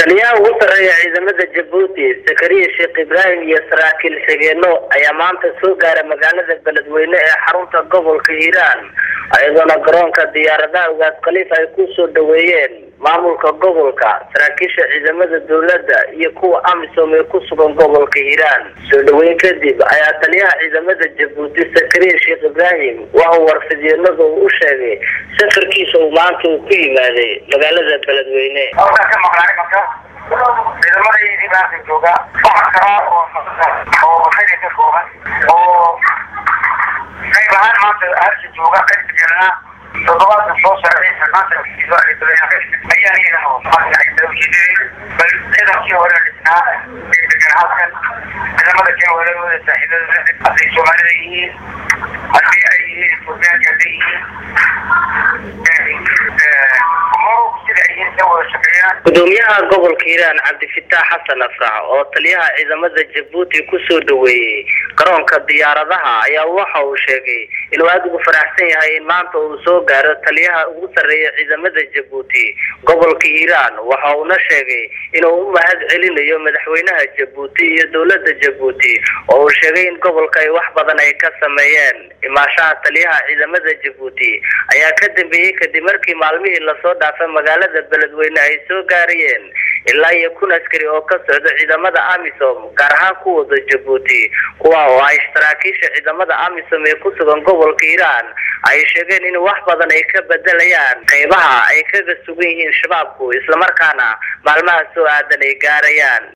taliyaha ugu sarreeya ciidamada jabuuti zakariya sheekh ibraahim iyo saraakiil xigeeno ayaa maanta soo gaaray magaalada beledweyne ee xarunta gobolka hiiraan iyadoona garoonka diyaaradaha ugaas khaliif ay ku soo dhaweeyeen maamulka gobolka saraakiisha ciidamada dowladda iyo kuwa amisom ee ku sugan gobolka hiiraan soo dhaweyn kadib ayaa taliyaha ciidamada jabuuti zakariya sheekh ibraahim waxa uu warfidyenada uu u sheegay safarkiisa uu maanta uu ku yimaaday magaalada beledweyne ciidamadaydii maanta jooga waxaa kalaa oo oo xili ka kooban oo qayb ahaan maanta halka jooga qaybta kalena toddobaadka soo socday maanta ayaan iyagana ujeedadeen bal ciidankii hore dhisnaa ee degan halkan ciidamada kale walaalooda saaxiibada hadday soomaalida yihiin haddii ay yihiin etoobiyaanka hadday yihiin gudoomiyaha gobolka hiiraan cabdifitaax xasan afrax oo taliyaha ciidamada jabuuti kusoo dhaweeyey garoonka diyaaradaha ayaa waxa uu sheegay inuu aada ugu faraxsan yahay in maanta uu soo gaaro taliyaha ugu sarreeya ciidamada jabuuti gobolka hiiraan waxa uuna sheegay inuu u mahad celinayo madaxweynaha jabuuti iyo dowlada jabuuti oo uu sheegay in gobolka ay wax badan ay ka sameeyeen imaashaha taliyaha ciidamada jabuuti ayaa ka dambeeyey kadib markii maalmihii lasoo dhaafay magaalada beledweyne ay soo gaarayeen ilaa iyo kun askari oo ka socda ciidamada amisom gaar ahaan kuwada jabuuti kuwa oo ay saraakiisha ciidamada amisom ee ku sugan gobolka hiiraan ay sheegeen in wax badan ay ka bedelayaan qeybaha ay kaga sugan yihiin shabaabku islamarkaana maalmaha soo aadan ay gaarayaan